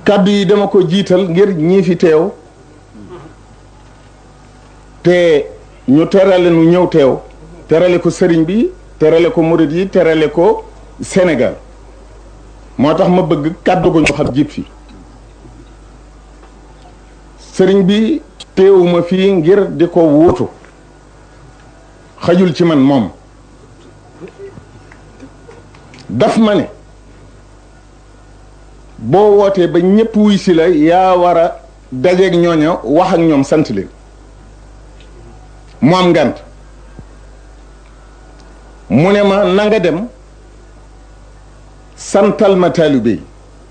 kàddu yi dama ko jiital ngir ñii fi teew te ñu terale nu ñëw teew terale ko sëriñ bi terale ko murit yi terale ko Sénégal moo tax ma bëgg kàddu gu ñu xam jib fi sëriñ bi teewuma fii ngir di ko wuutu xajul ci man moom daf ma ne boo wootee ba ñëpp wuy si la yaa war a dajeeg ñooña wax ak ñoom sant leen mu am ngant mu ne ma na nga dem santal ma taalibe yi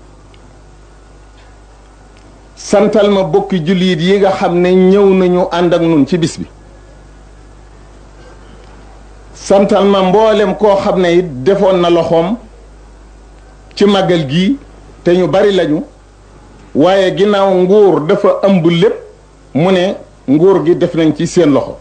santal ma bokki jullit yi nga xam ne ñëw nañu ànd ak nun ci bis bi santal ma mboolem koo xam ne it defoon na loxoom ci màggal gii te ñu bari lañu waaye ginnaaw nguur dafa ëmb lépp mu ne nguur gi def nañ ci seen loxo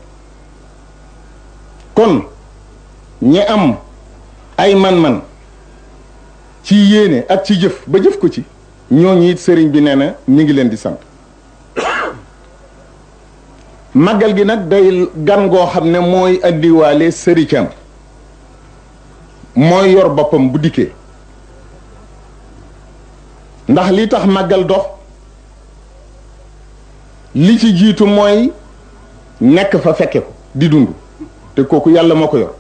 kon ñi am ay man-man ci yéene ak ci jëf ba jëf ko ci ñooñu it sëriñ bi nee na mi ngi leen di sant màggal gi nag day gan goo xam ne mooy andiwaale sëricam mooy yor boppam bu dikkee ndax li tax màggal dox li ci jiitu mooy nekk fa fekke ko di dund te kooku yàlla moo ko yor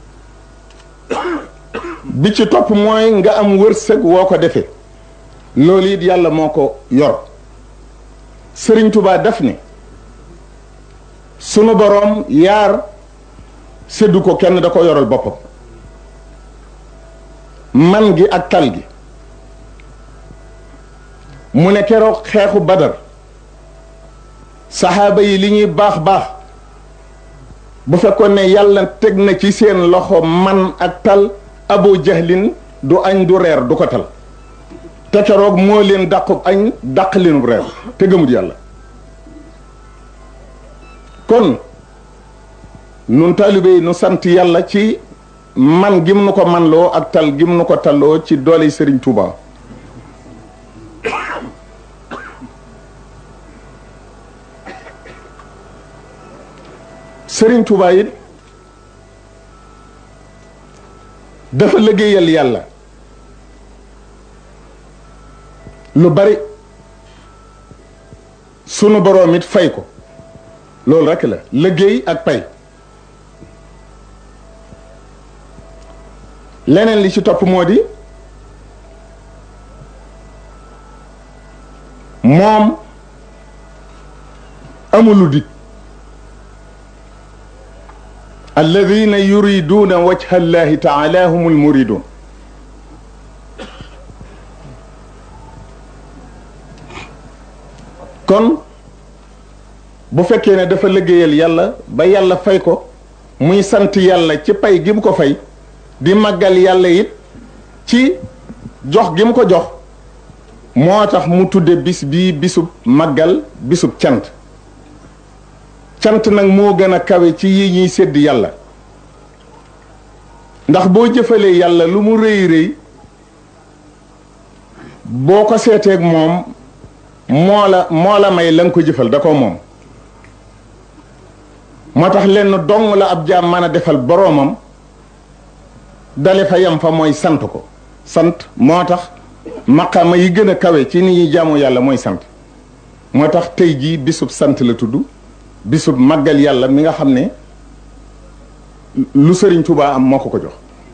bi ci topp mooy nga am wërsëg woo ko defee loolu it yàlla moo ko yor sëriñ Tuubaa def ne sunu boroom yaar séddu ko kenn da ko yoral boppam man gi ak tal gi mu ne keroog xeexu badar saxaaba yi li ñuy baax baax bu fekkoon ne yàlla teg na ci seen loxo man ak tal abu jahlin du añ du reer du ko tal te keroog moo leen dàqub añ dàq leenub reer te gëmut yàlla kon nun taalibe yi nu sant yàlla ci man gim nu ko manloo ak tal gim nu ko talloo ci doole Sëriñ Tuuba Sëriñ Tuuba it dafa liggéeyal yàlla lu bari sunu boroom it fay ko loolu rekk la liggéey ak pay leneen li ci topp moo di moom amulu dig alladina yuriduuna wajha allahi taala humul muridun kon bu fekkee ne dafa liggéeyal yàlla ba yàlla fay ko muy sant yàlla ci pay gi mu ko fay di màggal yàlla it ci jox gi mu ko jox moo tax mu tudde bis bii bisub màggal bisub cant cant nag moo gën a kawe ci yi ñuy sédd yàlla ndax boo jëfalee yàlla lu mu rëy rëy boo ko seeteeg moom moo la moo la may la nga ko jëfal da ko moom moo tax lenn dong la ab jaam mën a defal boroomam dale fa yam fa mooy sant ko sant moo tax maqaama yi gën a kawe ci ni ñuy jaamu yàlla mooy sant moo tax tey jii bisub sant la tudd bisub màggal yàlla mi nga xam ne lu sëriñ Tuubaa am moo ko ko jox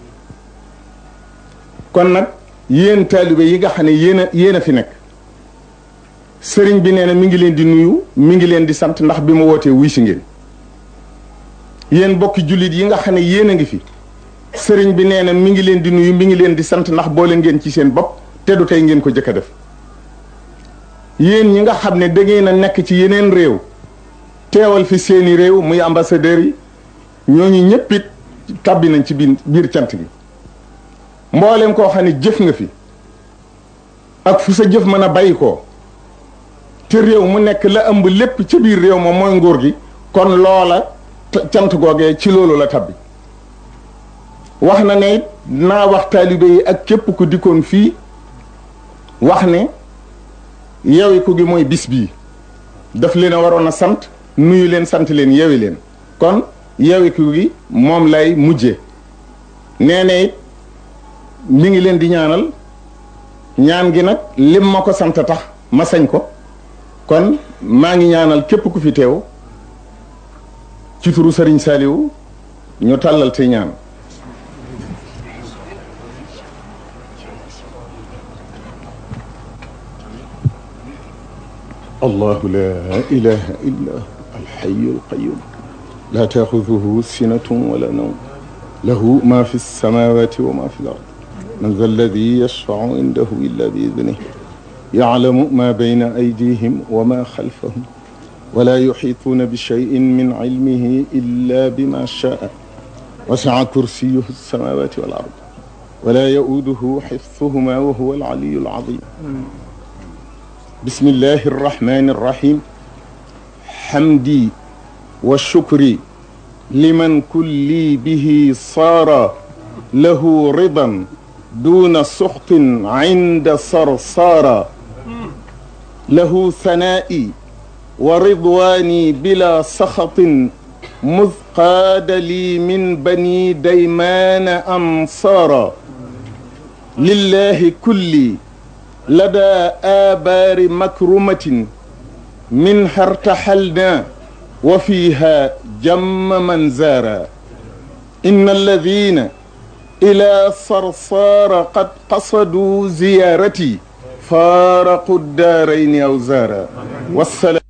kon nag yéen taalibe yi nga xam ne yéen a yéen a fi nekk sëriñ bi nee na mi ngi leen di nuyu mi ngi leen di sant ndax bi ma wootee wuy si ngeen yéen bokki jullit yi nga xam ne yéen a ngi fi sëriñ bi nee na mi ngi leen di nuyu mi ngi leen di sant ndax boole ngeen ci seen bopp te du tey ngeen ko jëkk a def yéen ñi nga xam ne da ngeen a nekk ci yeneen réew teewal fi seeni réew muy ambassadeurs yi ñooñu ñëpp it tàbbi nañ ci biir biir cant gi mboolem koo xam ne jëf nga fi ak fu sa jëf mën a bàyyi ko te réew mu nekk la ëmb lépp ci biir réew moom mooy nguur gi kon loola cant googee ci loolu la tabbi wax na ne it naa wax taalibe yi ak képp ku dikkoon fii wax ne yewiku gi mooy bis bii daf leen a waroon a sant nuyu leen sant leen yewi leen kon yewiku gi moom lay mujje nee na it mi ngi leen di ñaanal ñaan gi nag lim ma ko sant tax ma sañ ko kon maa ngi ñaanal képp ku fi teew ci turu Sëriñ Saliou ñu tàllal te ñaan allahu la ilaha illa alxayu alqayum la taaxuduhu sinatun wala nawm lahu ma fi lsamawati wa ma fi l ard man za alladi yashfacu indahu illa bi idnih yaclamu ma bayna aydihim wa ma xalfahum wala yuxiituuna bi cheyin min cilmihi illa bima shaa wasaca kursiyuhu alsamawati wal ard wala yauduhu xifduhuma wa huwa alcaliyu alcazim بسم الله الرحمن الرحيم حمدي وشكري لمن كلي به صار له رضا دون سخط عند صرصار له ثنائي ورضواني بلا سخط مذ قاد لي من بني ديمان أنصارا لله كلي لدى آبار مكرمة منها ارتحلنا وفيها جم من زارا إن الذين إلى صرصار قد قصدوا زيارتي فارقوا الدارين أوزارا والسلام